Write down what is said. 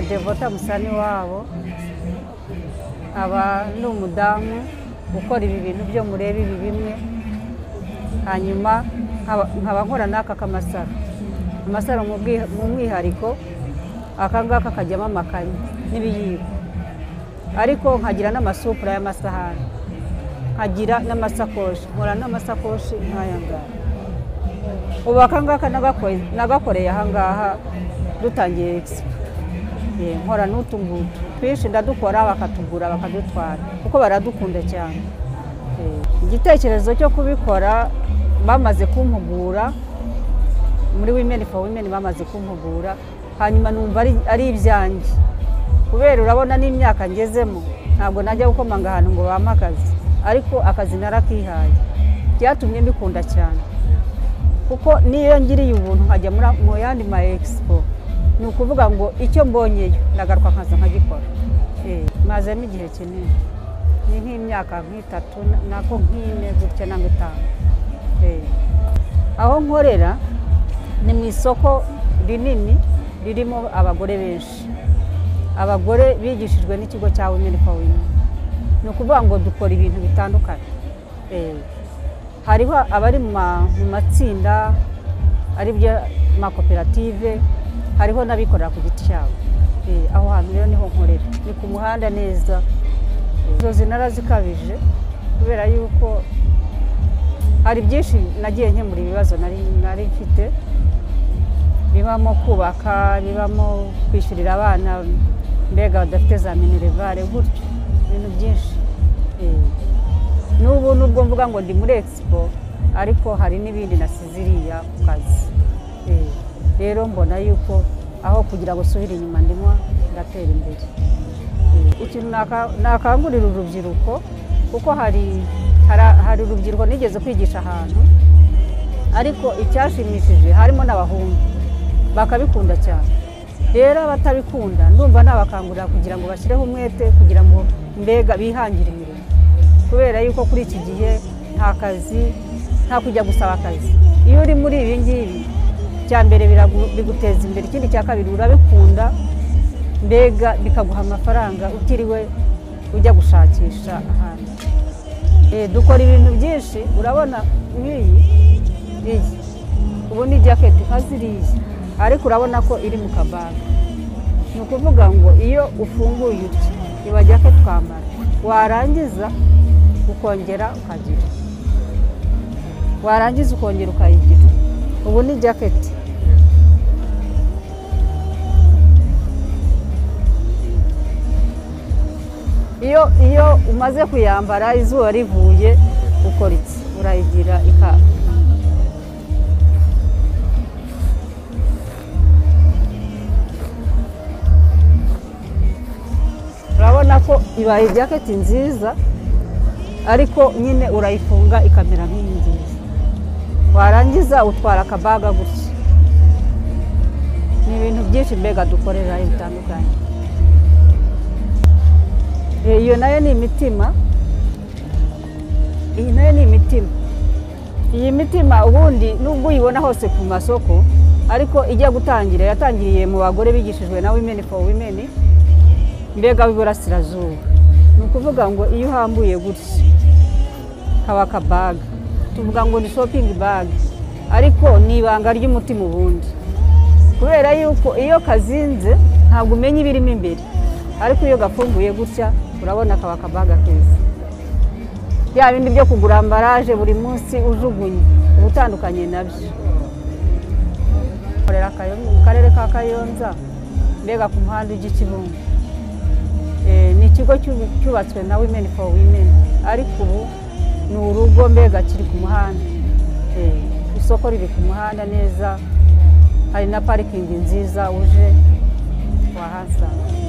Devota Musani wabo aba ni umudamu ukora ibi bintu byo mureba ibi bimwe hanyuma nkaba- nkaba nkora n'aka k'amasaro amasaro mu bwi- mu mwihariko aka ngaka kajyamo amakanya n'ibiyiko ariko nkagira n'amasupura y'amasahani nkagira n'amasakoshi nkora n'amasakoshi nk'aya ngaya ubu aka ngaka nagako- nagakoreye aha ngaha dutangiye egisipo Eh, nkora n'utu ngutu twinshi ndadukora bakatugura bakadutwara kuko baradukunda cyane Eh, igitekerezo cyo kubikora bamaze kumpugura muri women for women bamaze kumpugura hanyuma numva ari, ari ibyanjye kubera urabona n'imyaka ngezemo ntabwo najya gukomanga ahantu ngo bampe akazi ariko akazi narakihaye byatumye mbikunda cyane kuko niyo ngiriye ubuntu nkajya muri- mu yandi ma expo ni ukuvuga ngo icyo mbonyeyo ndagaruka nkaza nkagikora Eh, mazemo igihe kinini ni nk'imyaka nk'itatu na- nako nk'ine gutya na itanu Eh. aho nkorera ni mu isoko rinini ririmo abagore benshi abagore bigishijwe n'ikigo cya women for women ni ukuvuga ngo dukora ibintu bitandukanye Eh, hariho abari mu ma- mu matsinda aribyo makoperative hariho n'abikorera ku giti cyabo Eh, aho hantu rero niho nkorera ni ku muhanda neza Eh, inzozi narazikabije kubera yuko hari byinshi nagiye nkemura ibibazo nari nari mfite bibamo kubaka bibamo kwishyurira abana mbega badafite za minerevare gutyo ibintu byinshi Eh, n'ubu nubwo mvuga ngo ndi muri expo ariko hari n'ibindi nasize iriya ku kazi Eh, rero mbona yuko aho kugira ngo usubire inyuma ndimo ndatera imbere Eh, ikintu naka- nakangurira urubyiruko kuko hari hari- hari urubyiruko nigeze kwigisha ahantu ariko icyashimishije harimo n'abahungu bakabikunda cyane rero abatabikunda ndumva nabakangurira kugira ngo bashyireho umwete kugira ngo mbega bihangire imirimo kubera yuko kuri iki gihe nta kazi nta kujya gusaba akazi iyo uri muri ibi ngibi icya mbere biragu- biguteza imbere ikindi cya kabiri urabikunda mbega bikaguha amafaranga utiriwe ujya gushakisha ahantu Eh, dukora ibintu byinshi urabona nk'iyi iyi ubu ni jaketi nka ziriya ariko urabona ko iri mu kabaga ni ukuvuga ngo iyo ufunguye uti iba jaketi twambara warangiza ukongera ukagira warangiza ukongera ukayigira ubu ni jaketi iyo iyo umaze kuyambara izuba rivuye ukora iki urayigira ikaba urabona ko ibaye jaketi nziza ariko nyine urayifunga ikamera nk'iyi ngiyi warangiza utwara akabaga gutya ni ibintu byinshi mbega dukorera bitandukanye Eh, iyo nayo ni imitima iyi nayo ni imitima iyi mitima ubundi nubwo uyibona hose ku masoko ariko ijya gutangira yatangiriye mu bagore bigishijwe na women for women mbega w'iburasirazuba ni ukuvuga ngo iyo uhambuye gutya haba akabaga tuvuga ngo ni shopping bag ariko ni ibanga ry'umutima ubundi kubera yuko iyo kazinze ntabwo umenya ibirimo imbere ariko iyo gafunguye gutya urabona kaba akabaga keza bya bindi byo kugura ambaraje buri munsi ujugunye uba utandukanye nabyo korera Kayo- mu karere ka kayonza mbega ku muhanda ujya i Kibungo. Eh, ni ikigo cyu- cyubatswe na women for women ariko ubu ni urugo mbega kiri ku muhanda Eh, isoko riri ku muhanda neza hari na parikingi nziza uje wahasanga